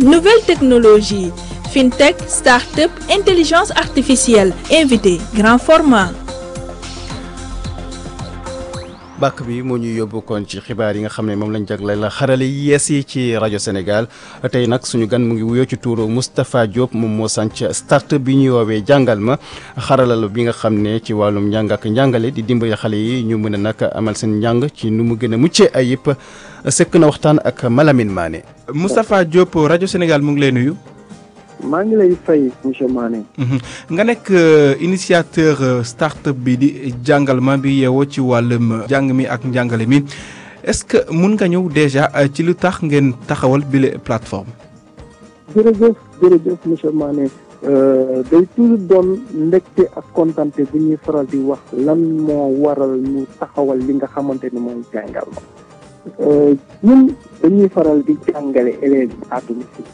nouvelles technologies fintech start-up intelligence artificielle invité grand format. bàkk bi moo ñuy yóbbu kon ci xibaar yi nga xam ne moom lañ jagleel la xarale yi yees yi ci rajo Sénégal tey nag suñu gan mu ngi wuyoo ci tuuru Moustapha Diop moom moo sànc start bi ñuy woowee jàngal ma xaralal bi nga xam ne ci wàllum njàng ak njàngale di dimbali xale yi ñu mën a nag amal seen njàng ci nu mu gën a muccee ayib sekk na waxtaan ak Malamine Mané. Moustapha Diop rajo Sénégal mu ngi lay nuyu. maa ngi lay fay monsieur Mané. nga nekk initiateur start-up bi di jàngal ma bi yeewoo ci wàllum jàng mi ak njàngale mi est-ce que mun nga ñëw déjà ci lu tax ngeen taxawal bile plateforme. jërëjëf jërëjëf monsieur Mané day toujours doon mbégte ak kontante bu ñuy faral di wax lan moo waral ñu taxawal li nga xamante ni mooy jàngal ma ñun dañuy faral di jàngale élèves yi à domicile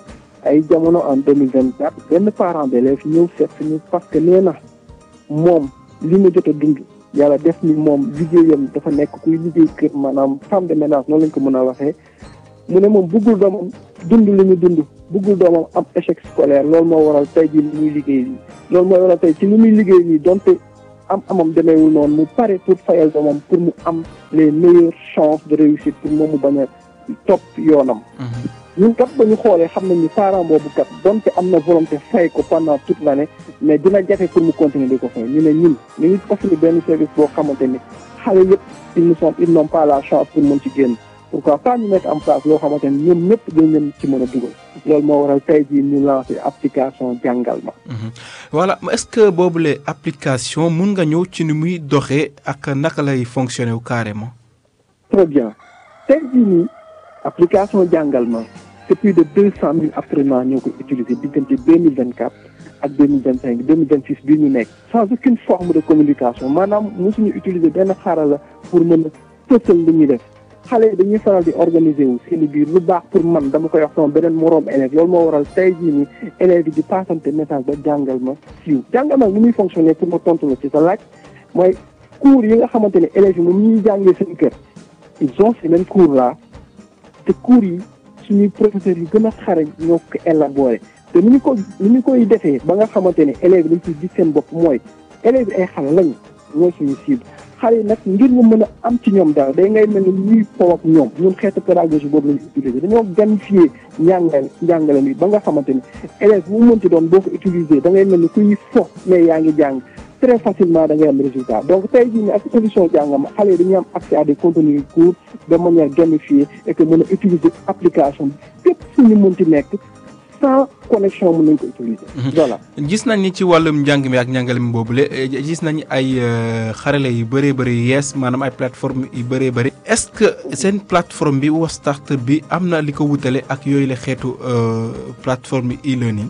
ay jamono en deux mille vingt quatre benn parent d'élève ñëw seet ñu parce que nee na moom li mu jot a dund yàlla def ni moom liggéeyam dafa nekk kuy liggéey kër maanaam femme de ménage noonu lañ ko mën a waxee mu ne moom bëggul doomam dund li ñu dund bëggul doomam am échec scolaire loolu moo waral tey jii li muy liggéey nii loolu moo waral tey ci li muy liggéey nii donte am amam demeewul noonu mu pare pour fayal doomam pour mu am les meilleures chances de réussite pour moom mu bañ a topp yoonam ñun kat ba ñu xoolee xam nañ ni parent boobu kat donte am na volonté fay ko pendant toute l'année mais dina jafe pour mu continuer di ko fay ñu ne ñun ñu ngi offrir benn service boo xamante ni xale yëpp ils ne sont ils n'ont pas la chance pour mën ci génn pourquoi pas ñu mettre en place loo xamante ni ñoom ñëpp dañ leen ci mën a dugal loolu moo waral tey jii ñu lancé application jàngal ma. voilà est-ce que boobule application mun nga ñëw ci ni muy doxee ak naka lay fonctionner wu carrément. très bien tey jii nii application jàngal ma. c'est plus de deux cent mille apprenants ñoo ko utiliser diggante deux mille vingt quatre ak deux mille vingt cinq deux mille vingt six bii ñu nekk sans aucune forme de communication maanaam mosuñu utiliser benn xarala pour mën a fësal li ñuy def xale yi dañuy faral di organiser wu seen biir lu baax pour man dama koy wax sama beneen moroom élève loolu moo waral tey jii nii élèves yi di passante message ba jàngal ma siiw jàngal ma ni muy fonctionner pour ma tontu la ci sa laaj mooy cours yi nga xamante ne élèves yi moom ñuy jàngee seen kër ils ont ces mêmes cours là te cours yi suñuy professeurs yi gën a xarañ ñoo ko élaboré te ni ñu ko ni ñu koy defee ba nga xamante ne élèves yi dañ ciy gis seen bopp mooy élèves yi ay xale lañu ñooy suñu cible xale yi nag ngir ñu mën a am ci ñoom dara day ngay mel ni ñuy po ak ñoom ñun xeetu pédagogie boobu lañu utiliser dañoo gamifier njàngale njàngale mi ba nga xamante ni élève bu mu mënti doon boo ko utiliser da ngay mel ni kuy fo mais yaa ngi jàng très facilement da ngay am résultat donc tey jii nii ak solution jàngama xale yi dañuy am accès à des contenus courts de manière gamifiée et que mën a utiliser application bi fépp fu ñu mënti nekk sans connexion mën nañ ko utiliser. voilà gis nañ ni ci wàllum njàng mi ak njàngale mi boobule gis nañ ay xarale yu bëree bëri yees maanaam ay plateforme yu bëree bëri. est-ce que seen plateforme bi wa start bi am na li ko wutale ak yooyu la xeetu plateforme e-learning.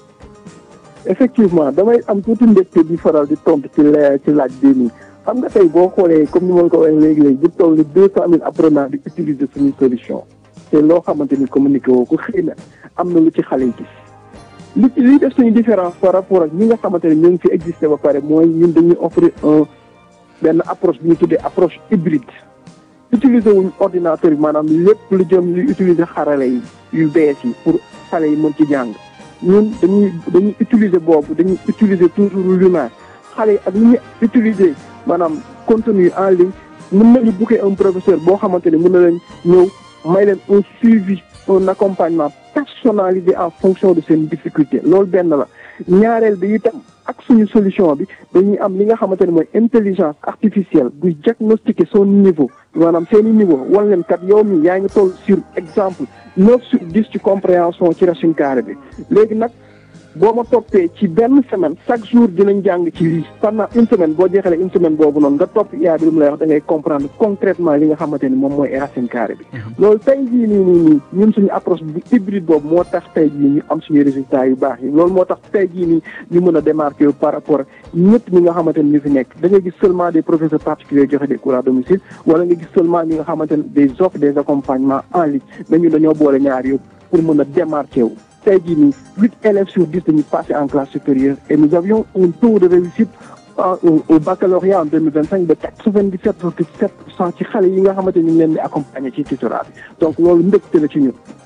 effectivement damay am tuuti mbégte di faral di tontu ci la ci laaj bii nii xam nga tey boo xoolee comme ni ma ko waxee léegi-léegi bu toll ni deux cent mille apprenants di utiliser suñu solution te loo xamante ni communiqué woo ko xëy na am na lu ci xale yi gis li ci li def suñu différence par rapport ak ñi nga xamante ne ñoo ngi fi existé ba pare mooy ñun dañuy offrir un benn approche bi ñu tuddee approche hybride utiliser wuñ ordinateur bi maanaam lépp lu jëm li utiliser xarale yi yu bees yi pour xale yi mën ci jàng ñun dañuy dañuy utiliser boobu dañuy utiliser toujours l'humain xale yi ak ni ñuy utiliser maanaam contenu en ligne mën nañu booker un professeur boo xamante ne mën na leen ñëw may leen un suivi un accompagnement personnalisé en fonction de seen difficulté loolu benn la ñaareel bi itam ak suñu solution bi dañuy am li nga xamante ne mooy intelligence artificielle buy diagnostiquer son niveau maanaam seeni niveau wan leen kat yow mi yaa ngi toll sur exemple neuf sur dix ci compréhension ci racine carrée bi léegi nag boo ma toppee ci benn semaine chaque jour dinañ jàng ci lii pendant une semaine boo jeexalee une semaine boobu noonu nga topp yaa bi lu mu lay wax da ngay comprendre concrètement li nga xamante ni moom mooy racine carrée bi loolu tey jii nii nii nii ñun suñu approche bu hybride boobu moo tax tey jii ñu am suñu résultats yu baax yi loolu moo tax tey jii nii ñu mën a démarquer yu par rapport ñëpp ñi nga xamante ni ñu fi nekk da ngay gis seulement des professeurs particuliers joxe des cours à domicile wala nga gis seulement ñi nga xamante ne des offres des accompagnements en ligne mais ñun dañoo boole ñaar yëpp pour mën a démarquer wu tey jii nii huit élèves sur dix dañuy passé en classe supérieure et nous avions un taux de réussite au au baccalauréat en deux mille vingt cinq de quatre-vingt-dix sept virgule sept pour cent ci xale yi nga xamante ni ñu ngi leen di accompagner ci tutorat bi donc loolu mbégte la ci ñun.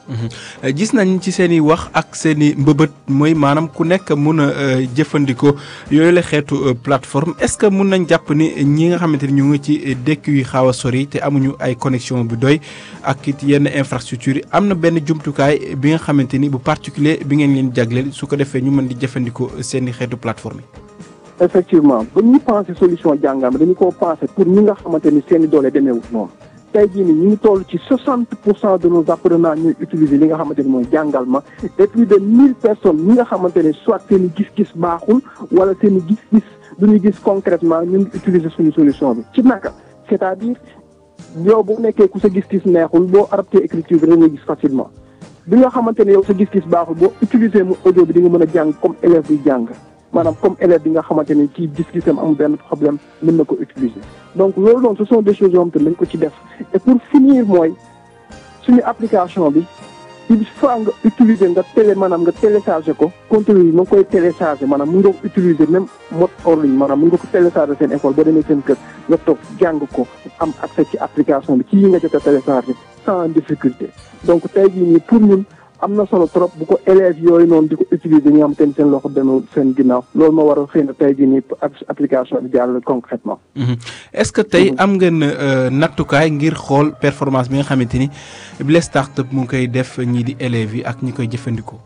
gis nañ ci seen i wax ak seen i mbëbët mooy maanaam ku nekk mun a jëfandikoo yooyu la xeetu plateforme est-ce que mun nañ jàpp ni ñi nga xamante ni ñu ngi ci dëkk yu xaaw a sori te amuñu ay connexion bu doy ak it yenn infrastructure yi am na benn jumtukaay bi nga xamante ni bu particulier bi ngeen leen jagleel su ko defee ñu mën di jëfandikoo seen i xeetu plateforme yi. effectivement ba ñu pensé solution jàngam dañu koo pensé pour ñi nga xamante ni seen i doole demeewut noonu. tey jii nii ñu ngi toll ci soixante pour cent de nos apprenants ñuy utiliser li nga xamante ni mooy jàngal ma et plus de mille personnes ñi nga xamante ne soit seen i gis-gis baaxul wala seen i gis-gis du ñu gis concrètement ñu ngi utiliser suñu solution bi ci naka c'est-à-dire yow boo nekkee ku sa gis-gis neexul boo adapté écriture bi da ngay gis facilement bi nga xamante ne yow sa gis-gis baaxul boo utiliser mu audio bi di nga mën a jàng comme élève buy jàng maanaam comme élève bi nga xamante ni kii gis-gisam amul benn problème mën na ko utiliser donc loolu noonu ce sont des choses yoo xamante ne dañ ko ci def et pour finir mooy suñu application bi il faut nga utiliser nga télé maanaam nga téléchargé ko contenu yi nga koy téléchargé maanaam mun nga ko utiliser même mode hors ligne maanaam mun nga ko téléchargé seen école boo demee seen kër nga toog jàng ko am accès ci application bi ci yi nga jot a téléchargé sans difficulté donc tey jii nii pour ñun am na solo trop bu ko élèves yooyu noonu di ko utiliser ñi nga xamante ni seen loxo demee seen ginnaaw loolu moo war a xëy na tey jii nii application bi jàll concrètement est-ce que tey am ngeen nattukaay ngir xool performance bi nga xamante ni bile start-up mu ngi koy def ñii di élèves yi ak ñi koy jëfandikoo.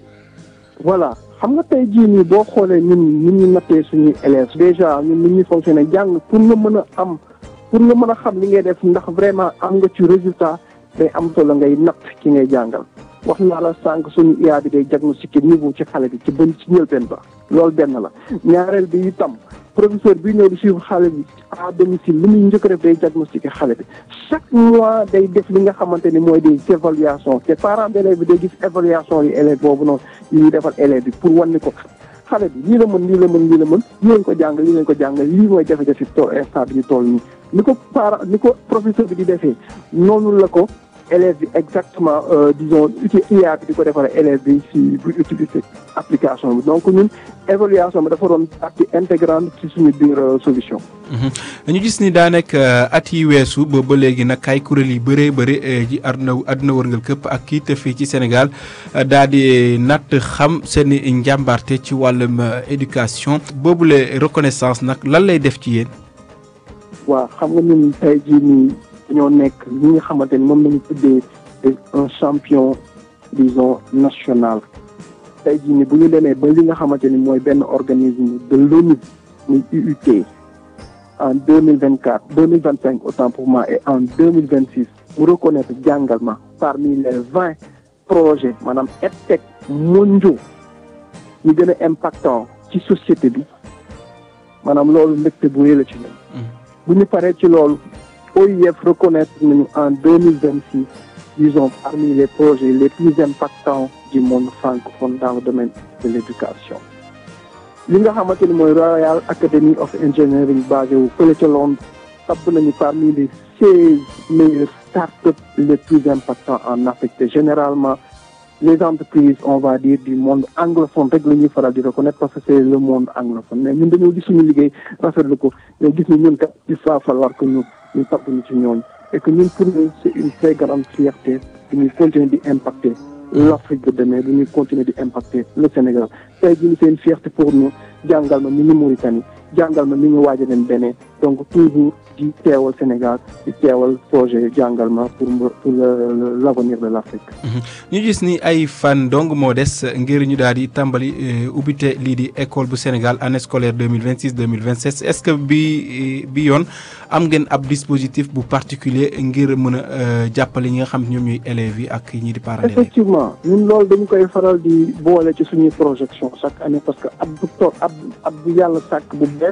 voilà xam nga tey jii nii boo xoolee ñun ni ñu nattee suñuy élèves déjà ñun ni ñuy fonctionner jàng pour nga mën a am pour nga mën a xam li ngay def ndax vraiment am nga ci résultat day am solo ngay natt ki ngay jàngal. wax naa la sànq suñu IA bi day diagnostiquer niveau ci xale bi ci bën ci njëlbeen ba loolu benn la ñaareel bi itam professeur bi ñëw di suivre xale bi à domicile li muy njëkk a def day diagnostiquer xale bi chaque mois day def li nga xamante ni mooy des évaluations te parents d'élèves bi day gis évaluation yi élève boobu noonu yi ñuy defal élève bi pour wan ni ko xale bi lii la mën lii la mën lii la mën lii lañ ko jàng lii lañ ko jàng lii mooy jafe-jafe tool instant bi ñu toll nii ni ko parent ni ko professeur bi di defee noonu la ko élève bi exactement disons uti IA bi di ko defal élève bi si bu utiliser application bi donc ñun évaluation bi dafa doon partie intégrante ci suñu biir solution. dañu gis ni daa nekk at yi weesu ba ba léegi nag ay kuréel yu bëree bëri ji àdduna àdduna wërngal këpp ak kii te fii ci Sénégal daa di natt xam seen i njàmbaarte ci wàllum éducation boobule reconnaissance nag lan lay def ci yéen. waaw xam nga ñun tey jii nii. dañoo nekk li nga xamante ni moom lañu tuddee un champion disons national tey jii ni bu ñu demee ba li nga xamante ni mooy benn organisme de l'ONU muy UUT en deux mille vingt quatre deux mille vingt cinq autant pour moi et en deux mille vingt six mu reconnaître jàngal ma parmi les vingt projets maanaam EdTech mondiaux ñu gën a impactant ci société bi maanaam loolu mbégte bu rëy la ci ñun bu ñu paree ci loolu OIF reconnaître nañu en deux mille vingt six disons parmi les projets les plus impactants du monde francophone dans le domaine de l'éducation li nga xamante ni mooy Royal Academy of Engineering basé wu fële ca Londres tabb nañu parmi les seize meilleures startups les plus impactants en Afrique te généralement les entreprises on va dire du monde anglophone rek la ñuy faral di reconnaître parce que c'est le monde anglophone mais ñun dañoo gis suñu liggéey rafetlu ko ñoo gis ni ñun kat il va falloir que ñu ñu tabb ñu ci ñooñu et que ñun pour nous c'est une très grande fierté de ñuy continuer di impacter l'Afrique de demain de ñuy continuer di impacter le Sénégal tey jii c'est une fierté pour nous jàngal ma mi ngi Mauritanie jàngal ma mi ngi waaj a dem Bénin donc toujours di teewal Sénégal di teewal projet jàngal ma pour pour l'avenir de l'Afrique. ñu gis ni ay fan dong moo des ngir ñu daal di tàmbali ubbite lii di école bu Sénégal année scolaire deux mille vingt six deux mille vingt sept est-ce que bi bi yoon am ngeen ab dispositif bu particulier ngir mën a jàppale ñi nga xam ñoom ñooy élèves yi ak ñi di parents d'élèves. effectivement ñun loolu dañu koy faral di boole ci suñuy projection chaque année parce que ab bu toog ab ab bu yàlla sàkk bu bees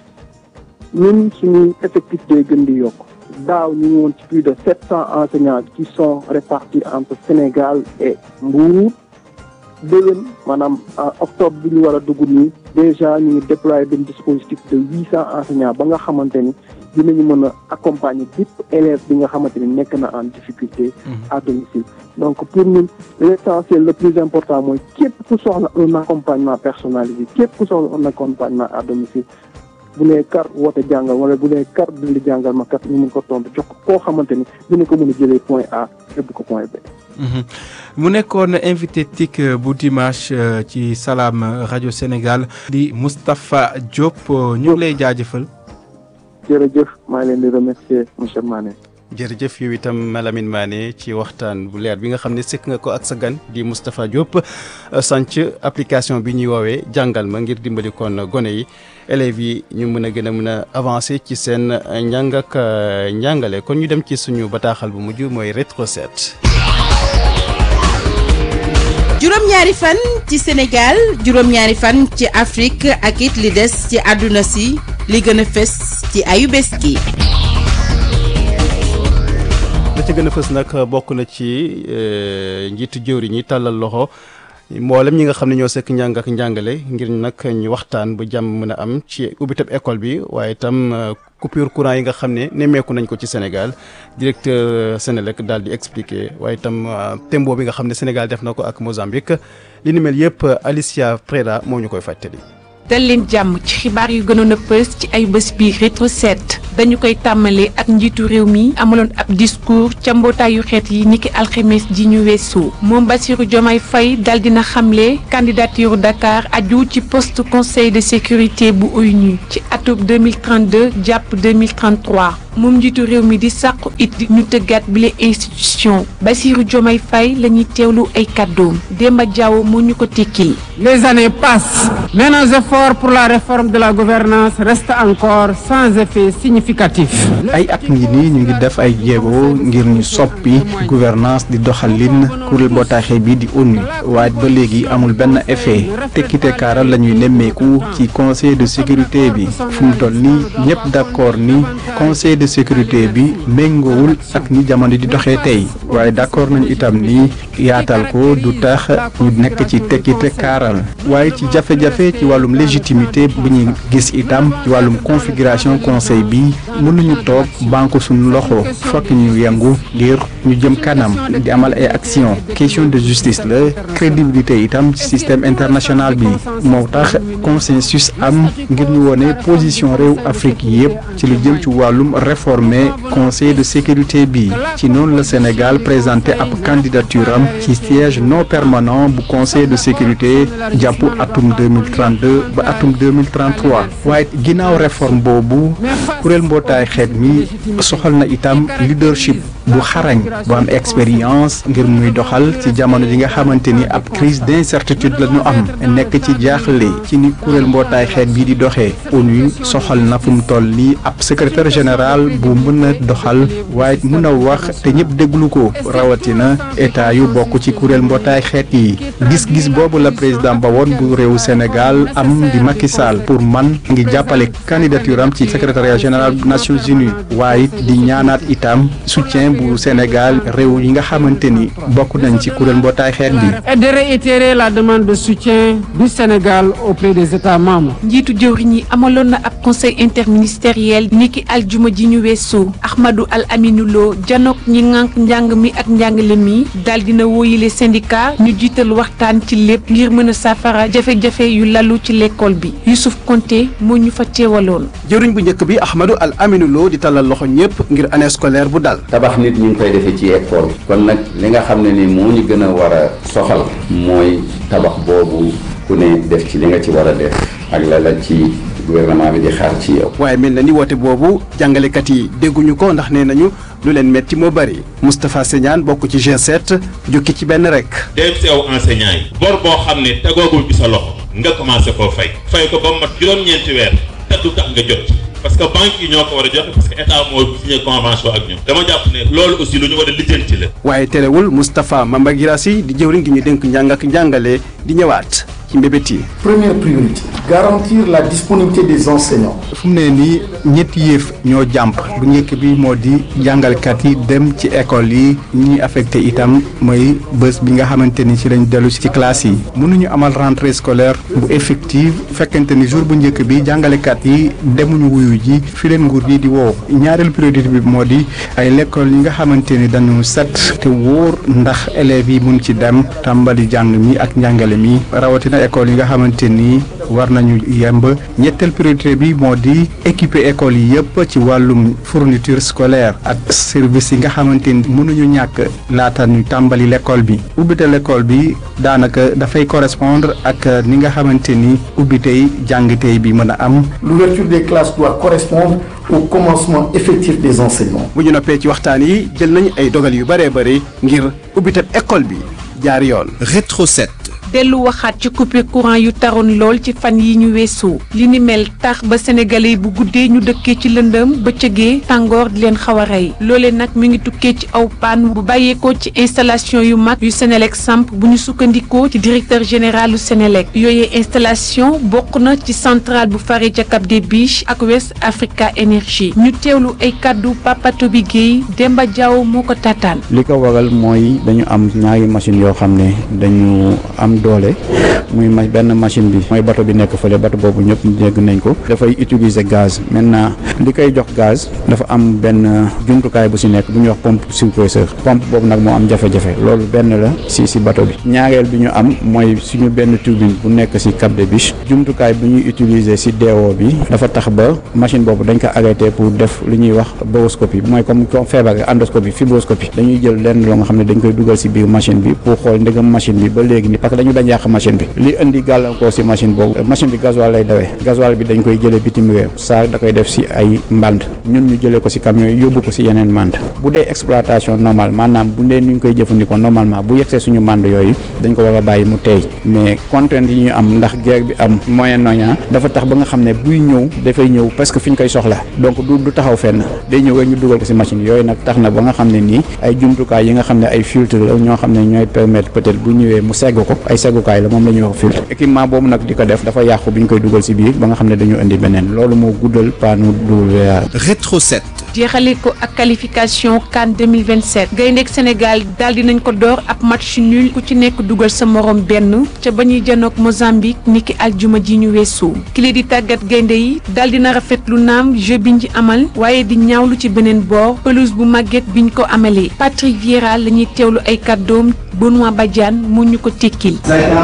ñun suñuy effectif day gën di yokk daaw ñu ngi woon ci plus de sept cents enseignants qui sont répartis entre Sénégal et Mbour déwén maanaam en octobre bi ñu war a dugg nii déjà ñu ngi déployer benn dispositif de huit cents enseignants ba nga xamante ni dinañu mën a accompagner bépp élève bi nga xamante ni nekk na en difficulté à domicile donc pour ñun l'essentiel le plus important mooy képp ku soxla un accompagnement personnalisé képp ku soxla un accompagnement à domicile bu nee kar woote jàngal wala bu nee kar dindi jàngal ma kat ñu mun ko tontu jox ko koo xamante ni dina ko mën a jëlee point A yóbbu ko point B. mu nekkoon invité TIC bu dimanche ci Salam rajo Sénégal di Moustapha Diop ñu ngi lay jaajëfal. jërëjëf maa leen di remercier monsieur Mané. jërëjëf yow itam Malamine Mané ci waxtaan bu leer bi nga xam ne sëkk nga ko ak sa gan di Moustapha Diop sanc application bi ñuy woowee jàngal ma ngir dimbali kon gone yi élèves yi ñu mën a gën a mën a avancer ci seen njàng ak njàngale kon ñu dem ci suñu bataaxal bu mujj mooy rétro set juróom-ñaari fan ci Sénégal juróom-ñaari fan ci Afrique ak it li des ci àdduna si li gën a fës ci ayu bés gi la ci gën a fës nag bokk na ci njiitu jëwriñ ñi tàllal loxo mboolem ñi nga xam ne ñoo sekk njàng ak njàngale ngir nag ñu waxtaan ba jàmm mën a am ci ubbitab école bi waaye itam coupure courant yi nga xam ne nemmeeku nañ ko ci Sénégal directeur Sénélec daal di expliquer waaye itam tembo bi nga xam ne Sénégal def na ko ak Mozambique li ni mel yëpp Alicia Preda moo ñu koy fàttali. dal leen jàmm ci xibaar yu gënoon a pës ci ay bés bi rétro set dañu koy tàmmalee ak njiitu réew mi amaloon ab discours ca mbootaayu xeet yi niki alxemes ji ñu weesu moom Bassirou Diomaye Faye dal dina xamle candidature Dakar aju ci poste conseil de sécurité bu ONU ci atub 2032 jàpp 2033 moom njiitu réew mi di sàqu it ñu tëggaat bile institution Bassirou Diomaye Faye la ñuy teewlu ay kàddoom Demba Diaw moo ñu ko tekkil Les années passent, mais nos efforts pour la réforme de la gouvernance restent encore sans effet significatif. ay at ngi nii ñu ngi def ay jéego ngir ñu soppi gouvernance di doxalin kuréel mbootaay bi di ONU waaye ba léegi amul benn effet tekkite kaaral la ñuy nemmeeku ci conseil de sécurité bi fu mu toll nii ñëpp d'accord ni conseil de sécurité bi méngoowul ak ni jamono di doxee tey waaye d'accord nañu itam ni yaatal ko du tax ñu nekk ci tekkite kaaral waaye ci jafe-jafe ci wàllum légitimité bu ñuy gis itam ci wàllum configuration conseil bi mënuñu toog banque suñu loxo fokk ñu yëngu ngir ñu jëm kanam di amal ay action question de justice la crédibilité itam ci système international bi moo tax consensus am ngir ñu wone position réew Afrique yépp ci lu jëm ci wàllum réformer conseil de sécurité bi ci noonu la Sénégal présenté ab candidature am ci siège non permanent bu conseil de sécurité jàpp atum 2032 ba atum 2033 waaye ginnaaw réforme boobu kuréel mbootaay xeet mi soxal na itam leadership bu xarañ bu am expérience ngir muy doxal ci jamono ji nga xamante ni ab crise d'incertitude la ñu am nekk ci jaaxle ci ni kuréel mbootaay xeet bii di doxee ONU soxal na fu mu toll nii ab secrétaire général bu mën a doxal waaye mën a wax te ñëpp déglu ko rawatina état yu bokk ci kuréel mbootaay xeet yi gis-gis boobu la président ba woon bu réewu Sénégal am di Macky Sall pour man ngi jàppale candidature am ci secrétariat général Nations Unies waaye di ñaanaat itam soutien bu Sénégal réew yi nga xamante ni bokk nañ ci kuréel mbootaay xeet bi. Et de réitérer la demande de soutien du Sénégal auprès des États membres. njiitu jëwriñ yi amaloon na ab conseil interministériel niki aljuma ji ñu weesu Ahmadou Al Aminou Lo janook ñi ŋànk njàng mi ak njàngale mi daal dina wóoyile syndicat ñu jiital waxtaan ci lépp ngir mën a saafara jafe-jafe yu lalu ci l'école bi Youssouf Konté moo ñu fa teewaloon. jëwriñ bu njëkk bi Ahmadou Al Aminou Lo di tàllal loxo ñëpp ngir année scolaire bu dal. tabax nit ñu ngi koy defee ci école kon nag li nga xam ne ni moo ñu gën a war a soxal mooy tabax boobu ku ne def ci li nga ci war a def ak la la ci gouvernement bi di xaar ci yow. waaye mel na ni woote boobu jàngalekat yi dégguñu ko ndax nee nañu lu leen metti moo bari Moustapha Segnane bokk ci G7 jukki ci benn rek. dem si aw enseignant yi. bor boo xam ne tegoogul ci sa loxo nga commencé koo fay. fay ko ba mu mat juróom-ñeenti weer te du tax nga jot. parce que banque yi ñoo ko war a joxe parce que état moo signé convention ak ñoom dama jàpp ne loolu aussi lu ñu war a lijjanti la. waaye terewul Moustapha Mamba Girassi di jëwriñ gi ñu dénk njàng ak njàngale di ñëwaat ci mbébét yi. Première priorité, garantir la disponibilité des enseignants. fu mu ne nii ñetti yëf ñoo jàmp bu njëkk bi moo di jàngalkat yi dem ci école yi ñi affecté itam mooy bés bi nga xamante ni ci lañ dellu ci classe yi mënuñu amal rentrée scolaire bu effective fekkente ni jour bu njëkk bi jàngalekat yi demuñu wuyu ji fi leen nguur gi di woo ñaareelu priorité bi moo di ay l'école yi nga xamante ni dañu set te wóor ndax élèves yi mun ci dem tàmbali jàng mi ak njàngale mi rawatina na école yi nga xamante ni war nañu yemb ñetteel priorité bi moo di équiper école yi yëpp ci wàllum fourniture scolaire ak service yi nga xamante ni mënuñu ñàkk laata ñu tàmbali l'école bi ubbite l'école bi daanaka dafay correspondre ak ni nga xamante ni ubbitey jàngitey bi mën a am. L'ouverture des classes doit correspondre au commencement effectif des enseignements. bu ñu noppee ci waxtaan yi jël nañu ay dogal yu bëree bëri ngir ubbiteb école bi jaar yoon. Rétro 7. dellu waxaat ci coupure courant yu taroon lool ci fan yi ñu weesu li ni mel tax ba sénégalais bu guddee ñu dëkkee ci lëndëm bëccëgee tàngoor di leen xaw a rey loolee nag mi ngi tukkee ci aw paan bu bàyyeekoo ci installation yu mag yu Sénélec samp bu ñu sukkandikoo ci directeur général lu Sénélec yooyee installation bokk na ci centrale bu fare ca Cap des Biches ak West Africa Energy ñu teewlu ay kàddu Papa Toby Guèye Demba Diaw moo ko tataan li ko waral mooy dañu am ñaari machine yoo xam ne dañu am doole muy ma benn machine bi mooy bato bi nekk fële bato boobu ñëpp dégg nañ ko dafay utiliser gaz maintenant li koy jox gaz dafa am benn jumtukaay bu si nekk bu ñuy wax pompe surpresseur pompe boobu nag moo am jafe-jafe loolu benn la si si bato bi ñaareel bi ñu am mooy suñu benn turbine bu nekk si Cap des Biches jumtukaay bu ñuy utiliser si DO bi dafa tax ba machine boobu dañ ko arrêté pour def li ñuy wax boroscopie mooy comme comme feebar endoscopie fibroscopie dañuy jël lenn loo nga xam ne dañ koy dugal si biir machine bi pour xool ndegam machine bi ba léegi ni parce que dañu dañ yàq machine bi li indi gàllankoor si machine boobu machine bi gasoil lay dawee gasoil bi dañ koy jëlee bitim réew saa da koy def si ay mband ñun ñu jëlee ko si camion yi yóbbu ko si yeneen mband bu dee exploitation normale maanaam bu dee ni ñu koy jëfandikoo normalement bu yegsee suñu mband yooyu dañ ko war a bàyyi mu teey mais contrainte yi ñu am ndax guerre bi am Moyen-Orient dafa tax ba nga xam ne buy ñëw dafay ñëw parce que fi ñu koy soxla donc du du taxaw fenn day ñëw rek ñu dugal ko si machine yooyu nag tax na ba nga xam ne nii ay jumtukaay yi nga xam ne ay filtre la ñoo xam ne ñooy permettre peut-être bu ñëwee mu segg ko ay seggukaay la moom la ñuy wax filtre équipement boobu nag di ko def dafa yàqu bi ñu koy dugal si biir ba nga xam ne dañu indi beneen loolu moo guddal paanu WA. Rétro 7. jeexale ko ak qualification CAN 2027 gayndeek Sénégal daal dinañ ko door ab match nul ku ci nekk dugal sa morom benn ca ba ñuy janook Mozambique niki aljuma ji ñu weesu kile di tàggat gaynde yi daal dina rafetlu naam jeu biñ ci amal waaye di ñaawlu ci beneen boor pelouse bu màgget biñ ko amalee Patrick Vieira la ñuy teewlu ay kàddoom Benoît Badiane mu ñu ko tekkil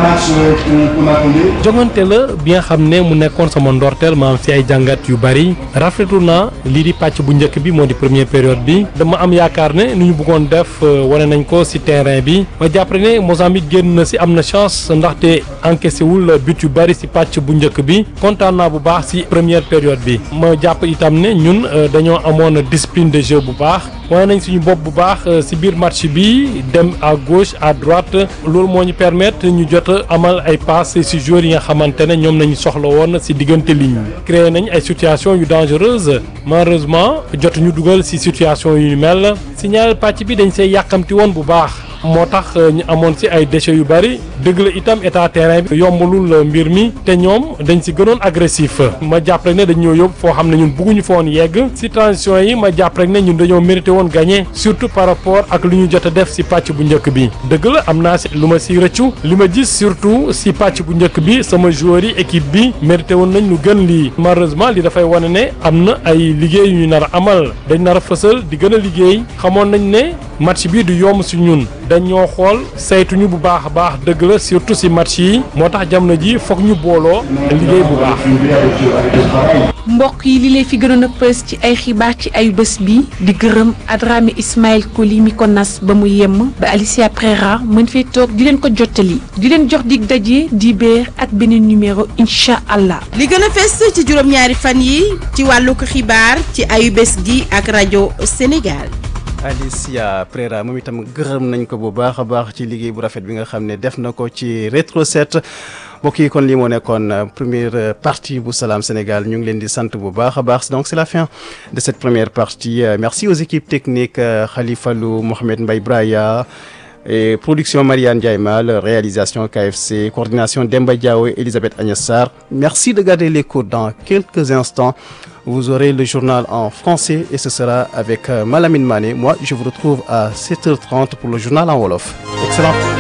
jongante la bi nga xam ne mu nekkoon sama ndorteel ma am fi ay jàngat yu bari rafetlu naa lii di pàcc bu njëkk bi moo di première période bi dama am yaakaar ne nu ñu bëggoon def wane nañ ko ci terrain bi ma jàpp ne Mozambique génn na ci am na chance ndaxte encaissé wul but yu bari ci pàcc bu njëkk bi kontaan naa bu baax ci première période bi ma jàpp itam ne ñun dañoo amoon discipline de jeu bu baax wane nañ suñu bopp bu baax ci biir match bi dem à gauche à droite loolu moo ñu permettre ñu jot a amal ay passes ci joueurs yi nga xamante ne ñoom nañu soxla woon ci diggante ligne créé nañ ay situations yu dangereuses malheureusement jot ñu dugal ci situation yu mel ci ñaareel pàcc bi dañ see yàqamti woon bu baax moo tax ñu amoon ci ay déchets yu bari dëgg la itam état terrain bi yombalul mbir mi te ñoom dañ ci gënoon agressif ma jàpp rek ne dañ ñoo yóbbu foo xam ne ñun bëgguñu fa woon yegg ci transition yi ma jàpp rek ne ñun dañoo mérité woon gagné surtout par rapport ak lu ñu jot a def ci pàcc bu njëkk bi dëgg la am naa ci lu ma ci rëccu li ma gis surtout ci pàcc bu njëkk bi sama joueurs yi équipe bi mérité woon nañ lu gën lii malheureusement li dafay wane ne am na ay liggéey yu ñu nar a amal dañ nar a fësal di gën a liggéey xamoon nañ ne match bi du yomb ci ñun dañoo xool saytuñu bu baax a baax dëgg la surtout ci match yi moo tax jamono ji foog ñu booloo liggéey bu baax. mbokk yi li lay fi gënoon a pës ci ay xibaar ci ay bés bi di gërëm Adrame Ismaël Koli mi ko nas ba mu yemm ba Alicia Prera mën fee toog di leen ko jottali di leen jox dig daje di beer ak beneen numéro incha allah. li gën a fës ci juróom-ñaari fan yi ci wàllu ko xibaar ci ayu bés gi ak rajo Sénégal. Alicia Prera moom itam gërëm nañ ko bu baax a baax ci liggéey bu rafet bi nga xam ne def na ko ci rétro set mbokk yi kon lii moo nekkoon première partie bu Salam Sénégal ñu ngi leen di sant bu baax a baax donc c'est la fin de cette première partie merci aux équipes techniques Khalifa Lou Mohamed Mbaye Braya et production Marianne Ndiaye Mal réalisation KFC coordination Demba Diaw et Elisabeth Agnès Sarr merci de garder l'écoute dans quelques instants vous aurez le journal en français et ce sera avec Malamine Mané moi je vous retrouve à 7h30 pour le journal en wolof excellent